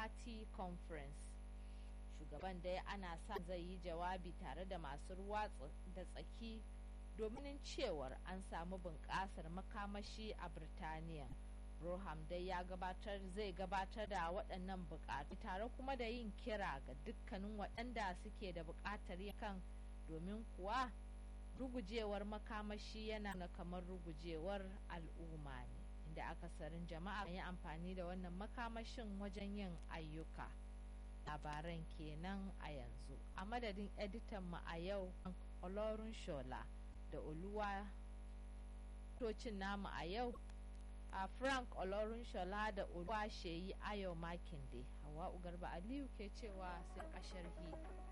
party conference shugaban dai ana sa zai yi jawabi tare da masu ruwa da tsaki domin cewar an samu bunƙasar makamashi a birtaniya Roham dai ya gabatar zai gabatar da waɗannan buƙatu tare kuma da yin kira ga dukkanin waɗanda suke da buƙatar kan domin kuwa rugujewar makamashi yana na kamar rugujewar al'umma ne inda akasarin jama'a yi amfani da wannan makamashin wajen yin ayyuka labaran kenan a yanzu a madadin editan mu a yau olorun shola da oluwa tocin namu a yau a frank olorun shola da oluwa sheyi ayo makinde hawa ugarba aliyu ke cewa sai a sharhi